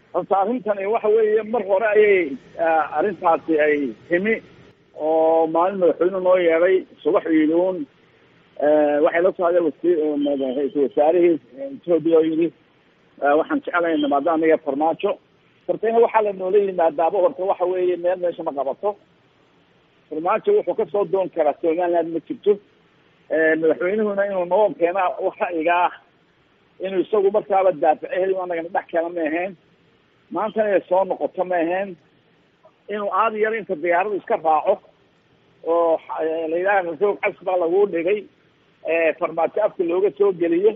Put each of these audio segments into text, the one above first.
horta arrintani waxa weeye mar hore ayay arrintaasi ay timi oo maalin madaxweyne noo yeedhay subax iiluun waxay la soo hadeen wasi ra-iisul wasaarihii etoobiya oo yidhi waxaan jeclahay nimaado aniga farmaajo horta in waxaa la noola yimaadaaba horta waxa weeye meel meesha ma qabato farmaajo wuxuu kasoo doon karaa somaliland ma jirto madaxweynuhuna inuu noo keena wax ra'yiga ah inuu isagu markaaba daafico heli anagana dhex keena ma ahayn maantana inay soo noqoto ma ahayn inuu aada yar inta diyaaradu iska raaco oo la yidhaha roog cas baa lagu dhigay farmaajo afka looga soo geliyo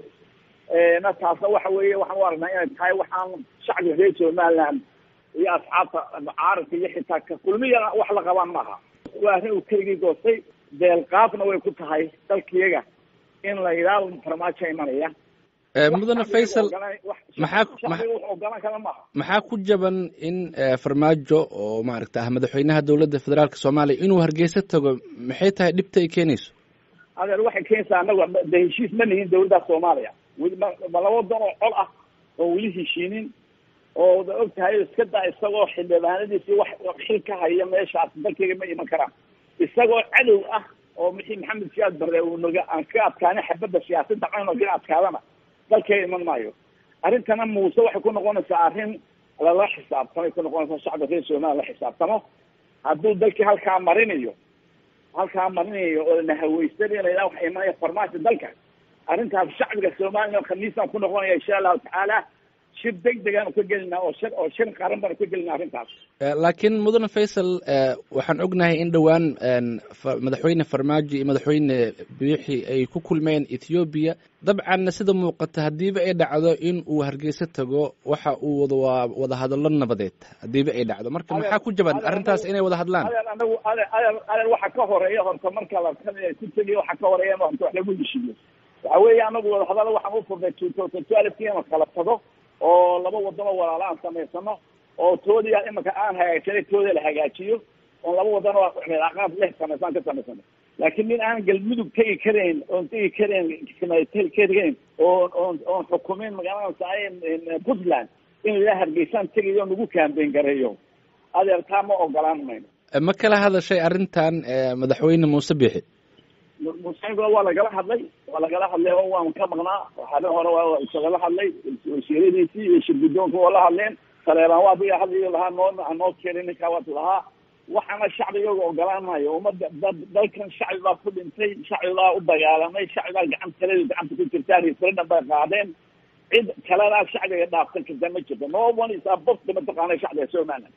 na taasna waxa weeye waxaan u aragnaa inay tahay waxaan shacbiga reer somaliland iyo asxaabta mucaaradka iyo xitaa ka kulmiyana wax la qabaan maaha waa arrin uu keligii goostay deelqaafna way ku tahay dalkiyaga in la yidhaahdo farmaajo imanaya mudane faysal maxaa ogolaan kara maaha maxaa ku jaban in farmaajo oo maaragta ah madaxweynaha dowladda federaalka soomaaliya inuu hargeysa tago maxay tahay dhibta ay keenayso adeer waxay keenaysaa anaga de heshiis ma nihin dawladda soomaaliya weli ma ma laba dan oo col ah oo weli heshiinin oo da og tahay iska daa isagoo xildhibaanadiisi wax xil ka haya meeshaas dalkayga ma iman karaan isagoo cadow ah oo mixii maxamed siyaad barre uu naga aan ka adkaana xabadda siyaasadda cayno gina adkaadana dalkayga iman maayo arrintana muuse waxay ku noqonaysaa arrin lala xisaabtamay ku noqonaysaa shacbi reer somaliya la xisaabtamo hadduu dalkii halkaa marinayo halkaa marinayo oo nahaweysanay la yidhaha waxa imanaya farmaajo dalka arrintaas shacbiga somaliya khamiisaan ku noqonaya insha allahu tacaala shir deg degaan ka gelinaa oo shir oo shir qaran baan ka gelinaa arrintaas laakiin mudane faysal waxaan ognahay in dhowaan madaxweyne farmaajo iyo madaxweyne biixi ay ku kulmeen ethoobiya dabcanna sida muuqata haddiiba ay dhacdo in uu hargeysa tago waxa uu wada waa wada hadallo nabadeed haddiiba ay dhacdo marka maxaa ku jaban arrintaas inay wada hadlaan adeer anagu adeer adeer adeer waxa ka horeeya horta marka la ku tegiyo waxa ka horeeya horta wax lagu heshiiyo waxa weeye anagu wada hadallo waxaan u furnay two thousand twelve ina kala tago oo laba wadano walaala aan samaysano oo toodiya imika aan hagaagsanay tooda la hagaajiyo oon laba wadano aqaab leh samaysaan ka samaysano laakiin nin aan galmudug tegi karayn oon tegi karayn tegi karayn oon oon oon xukumin magaalada puntland in ilaa hargeysaan tegayo nagu kaambeyn gareeyo adeer taa ma ogolaan mayno ma kala hadashay arrintan madaxweyne muuse biixi musankuna waa lagala hadlay waa lagala hadlay oo waan ka maqnaa waxaale hore waa isagala hadlay wasiiradiisii iyo shirgudoonka waa la hadleen saleebaan waa biga hadlayo lahaa noo noo keenay ninkaa waad lahaa waxaana shacbigooga ogolaan maayo ummadda dad dalkan shacbi baa ku dhintay shacbi baa u dagaalamay shacbi baa gacan talada gacanta ku jirtaan referendum bay qaadeen cid kaledaa shacbiga dhaafsan karta ma jirto no one is above mataqaana shacbiga somaliland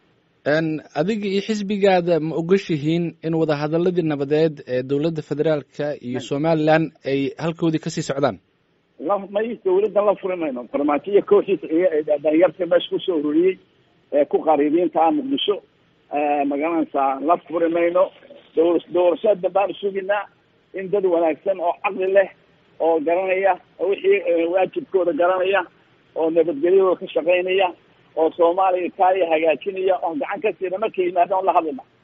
adiga iyo xisbigaada ma ogashihiin in wadahadaladii nabadeed ee dowladda federaalka iyo somaliland ay halkoodii kasii socdaan la may dawladdan la furi mayno farmaajo iyo kooxiisa iyo dhalinyarta meesha kusoo ururiyey ee ku qariibiinta ah muqdisho magaranaysaa la furi mayno dowla doorashada baan suginaa in dad wanaagsan oo caqli leh oo garanaya wixii waajibkooda garanaya oo nabadgelyadooda ka shaqaynaya oo soomaaliya kaaya hagaajinaya oon gacan ka siina markay yimaadaan la hadlina